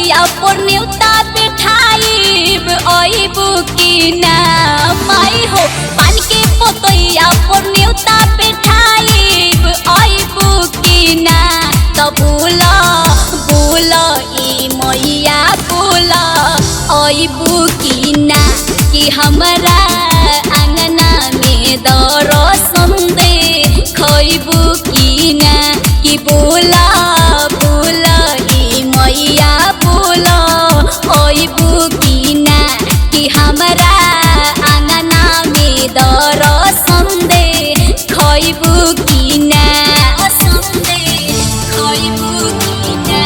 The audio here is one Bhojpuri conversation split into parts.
पतैया पर न्योता बिठाइब अइबू की ना माई हो पान के पतैया पर न्योता बिठाइब अइबू की ना त बोला बोला ई मैया बोला अइबू की ना कि हमरा आंगना में दरसन दे खइबू की ना कि बोला बोला ई मैया बोला अइबू की ना कि हमरा आंगना में दरसन दे खइबू की ना संदे खइबू की ना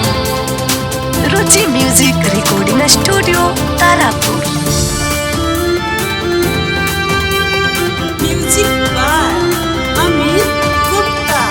Ruchi music recording studio Tarapur Music by Amit Gupta.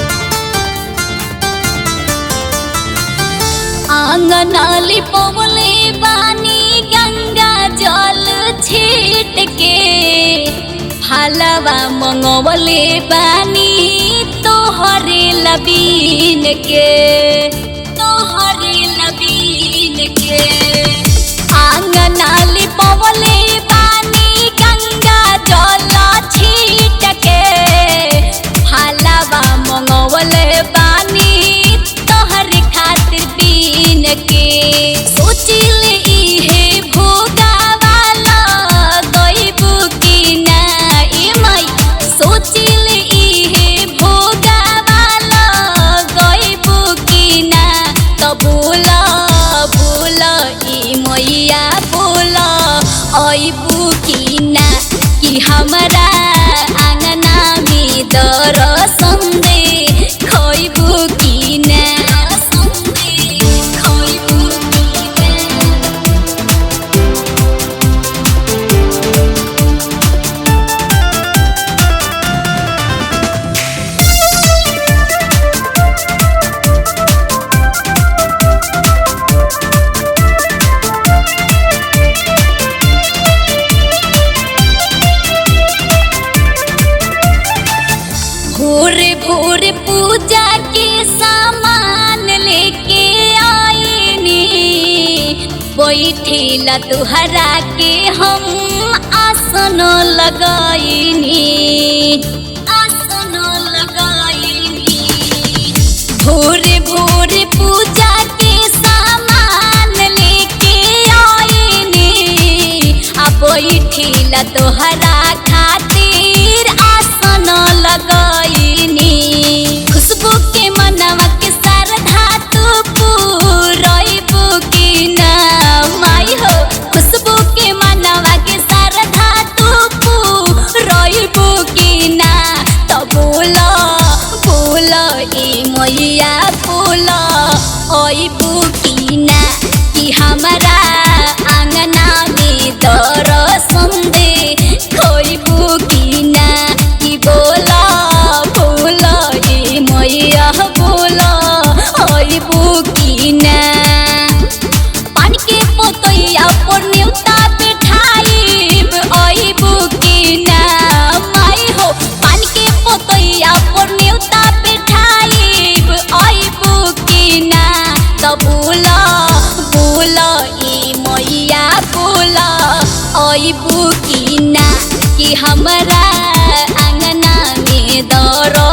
आंगनाली पवले बानी गंगा जल छीट के फलवा मंगवले बानी तोहरे लबीन के तोहरे लबीन के आंगनाली पवले बानी गंगा जल छीट के फलवा मंगवले बानी तोहर खातिर बीन के सोचिल इहे भोगावाला गइबू की ना ए माई सोचिल इहे भोगावाला गइबू की ना त बोला बोला ई मैया बोला अइबू की ना कि हमरा आंगना में दरसन दे खइबू की ना खइबू की ना भोरे भोरे पूजा के सामान लेके आईनी बैठेला तुहरा के हम आसन लगाईनी आसन लगाईनी भोरे भोरे पूजा के सामान लेके आईनी आ बैठेला तोहरा खातिर आसन लगाईनी खुशबू के मनवा के श्रद्धा तू पूरइबू की ना माई हो खुशबू के मनवा के श्रद्धा तू पूरइबू की ना त बोला बोला ए मैया बोला अइबू की ना कि हमरा आंगना में दरसन दे खइबू की ना कि बोला बोला ए मैया बोला अइबू की ना पान के पोतैया पर न्योता बिठाइब अइबू की ना माई हो पान के पोतैया पर न्योता बिठाइब अइबू की ना त बोला बोला ई मैया बोला अइबू की ना कि हमरा आंगना में दर